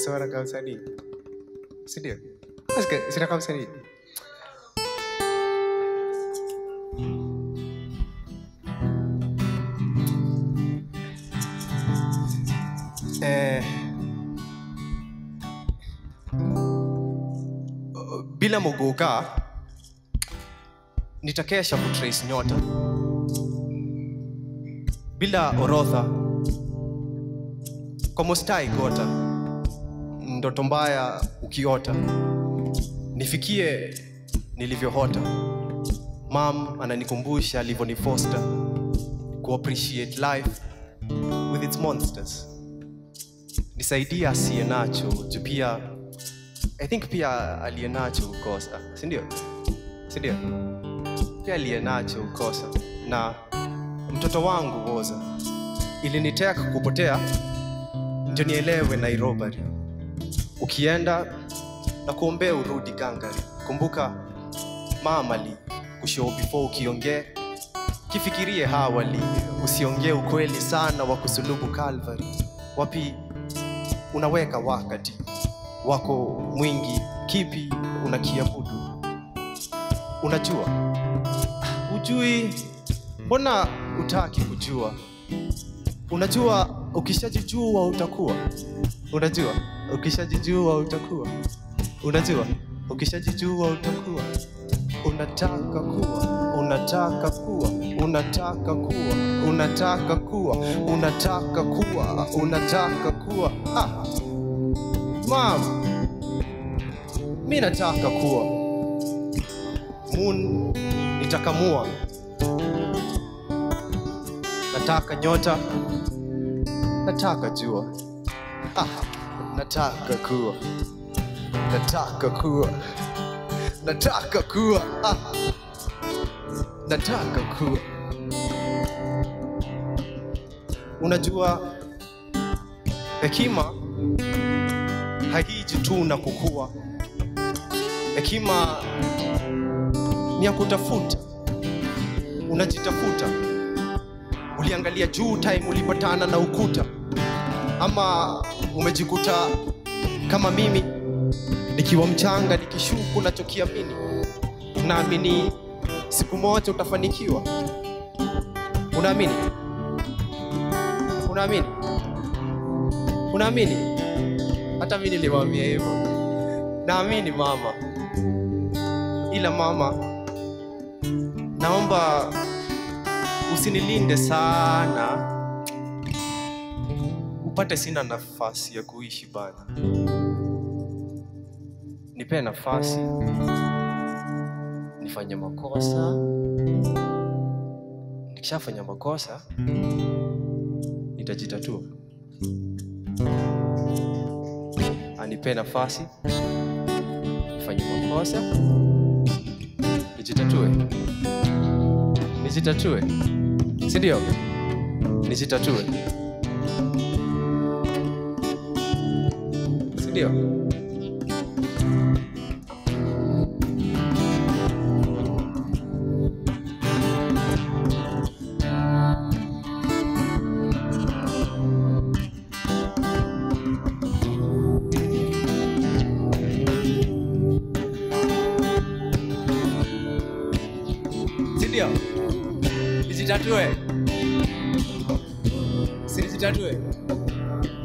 Sasa wanakaa msanii. Si ndio? Sika- Sinakaa msanii. Eh, bila Muguka nitakesha kutrace nyota. Bila orodha kwa mustai gota, ndoto mbaya ukiota, nifikie nilivyohota. Mam ananikumbusha alivyonifoster ku appreciate life with its monsters. Nisaidie asiye nacho juu pia I think pia aliye nacho ukosa, si ndio? Si ndio? Pia aliye nacho ukosa, na mtoto wangu woza iliniteka kupotea ndio nielewe Nairobi. Ukienda na kuombea urudi gangari. Kumbuka mama li kushow before ukiongea, kifikirie hawali, usiongee ukweli sana wa kusulubu Calvary. Wapi unaweka wakati wako mwingi, kipi unakiabudu? Unajua ujui, mbona utaki kujua? Unajua ukishajijua utakuwa, unajua ukishajijua utakuwa, unajua ukishajijua utakuwa, unataka kuwa, unataka kuwa, unataka kuwa, unataka kuwa, unataka kuwa, unataka kuwa. Ah, mam, mi nataka kuwa moon, nitakamua, nataka nyota nataka jua ah, nataka kuwa nataka kuwa nataka kuwa ah, nataka kuwa unajua hekima haiji tu na kukua hekima ni ya kutafuta unajitafuta uliangalia juu time ulipatana na ukuta ama umejikuta kama mimi nikiwa mchanga nikishuku nachokiamini unaamini siku moja utafanikiwa unaamini unaamini unaamini hata mi nilimwambia hivyo naamini mama ila mama naomba usinilinde sana upate sina nafasi ya kuishi bana nipee nafasi nifanye makosa nikishafanya makosa nitajitatua anipee nafasi nifanye makosa nijitatue nijitatue sindio nijitatue sindio sindio nijitatue si nijitatue